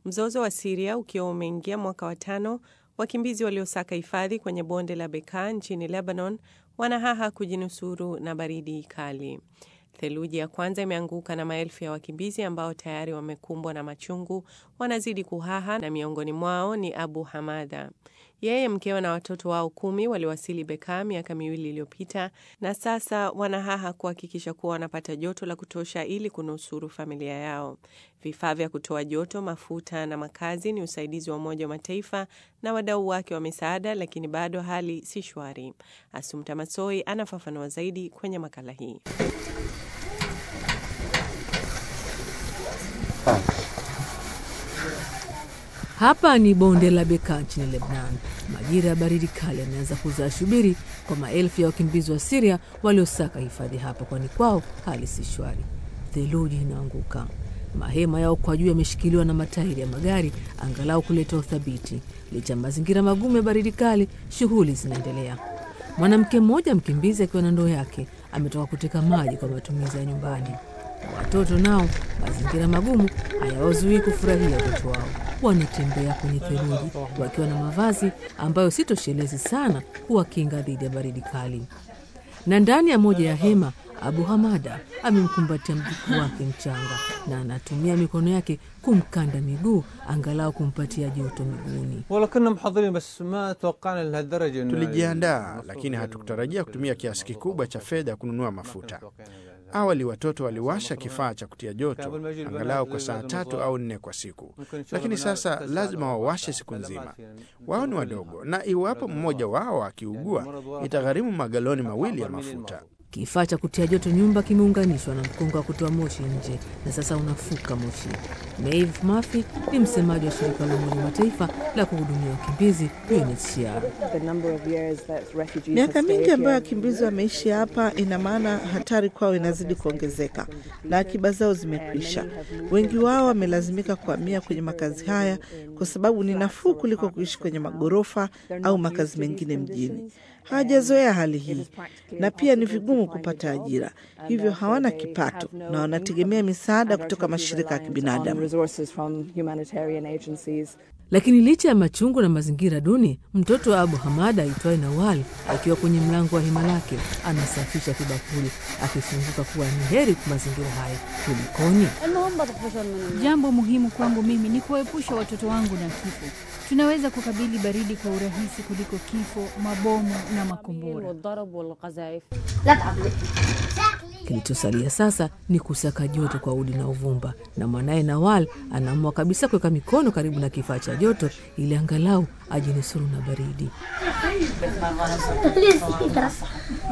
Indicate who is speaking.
Speaker 1: Mzozo wa Siria ukiwa umeingia mwaka wa tano, wakimbizi waliosaka hifadhi kwenye bonde la Bekaa nchini Lebanon wanahaha kujinusuru na baridi kali. Theluji ya kwanza imeanguka na maelfu ya wakimbizi ambao tayari wamekumbwa na machungu wanazidi kuhaha, na miongoni mwao ni Abu Hamada. Yeye, mkewe na watoto wao kumi waliwasili Bekaa miaka miwili iliyopita, na sasa wanahaha kuhakikisha kuwa wanapata joto la kutosha ili kunusuru familia yao. Vifaa vya kutoa joto, mafuta na makazi ni usaidizi wa Umoja wa Mataifa na wadau wake wa misaada, lakini bado hali si shwari. Asumta Masoi anafafanua zaidi kwenye makala hii.
Speaker 2: Hapa ni bonde la Bekaa nchini Lebnan. Majira ya baridi kali yameanza kuzaa shubiri kwa maelfu ya wakimbizi wa Siria waliosaka hifadhi hapa, kwani kwao hali si shwari. Theluji inaanguka, mahema yao kwa juu yameshikiliwa na matairi ya magari angalau kuleta uthabiti. Licha ya mazingira magumu ya baridi kali, shughuli zinaendelea. Mwanamke mmoja mkimbizi akiwa na ndoo yake ametoka kuteka maji kwa matumizi ya nyumbani. Watoto nao, mazingira magumu hayawazuii kufurahia utoto wao. Wanatembea kwenye theluji wakiwa na mavazi ambayo si toshelezi sana kuwakinga dhidi ya baridi kali. Na ndani ya moja ya hema, Abu Hamada amemkumbatia mjukuu wake mchanga na anatumia mikono yake kumkanda miguu angalau kumpatia joto miguuni.
Speaker 3: Tulijiandaa, lakini hatukutarajia kutumia kiasi kikubwa cha fedha kununua mafuta. Awali watoto waliwasha kifaa cha kutia joto angalau kwa saa tatu au nne kwa siku, lakini sasa lazima wawashe siku nzima. Wao ni wadogo, na iwapo mmoja wao akiugua itagharimu magaloni mawili ya mafuta.
Speaker 2: Kifaa cha kutia joto nyumba kimeunganishwa na mkonga wa kutoa moshi nje na sasa unafuka moshi. Maeve Murphy ni msemaji wa shirika la Umoja wa Mataifa la kuhudumia wakimbizi UNHCR.
Speaker 4: Miaka mingi ambayo wakimbizi wameishi hapa, ina maana hatari kwao inazidi kuongezeka na akiba zao zimekwisha. Wengi wao wamelazimika kuhamia kwenye makazi haya kwa sababu ni nafuu kuliko kuishi kwenye magorofa au makazi mengine mjini. Hawajazoea hali hii na pia ni vigumu kupata ajira, hivyo hawana kipato na wanategemea misaada kutoka mashirika ya kibinadamu.
Speaker 2: Lakini licha ya machungu na mazingira duni, mtoto wa Abu Hamada aitwaye Nawal akiwa kwenye mlango wa hema lake anasafisha kibakuli akifunguka kuwa ni heri kwa mazingira hayo. Kulikoni?
Speaker 5: Jambo muhimu kwangu mimi ni kuwaepusha watoto wangu na kifo. Tunaweza kukabili baridi kwa urahisi kuliko kifo, mabomu na makombora.
Speaker 2: Kilichosalia sasa ni kusaka joto kwa udi na uvumba, na mwanaye Nawal anaamua kabisa kuweka mikono karibu na kifaa cha joto ili angalau ajinusuru na baridi.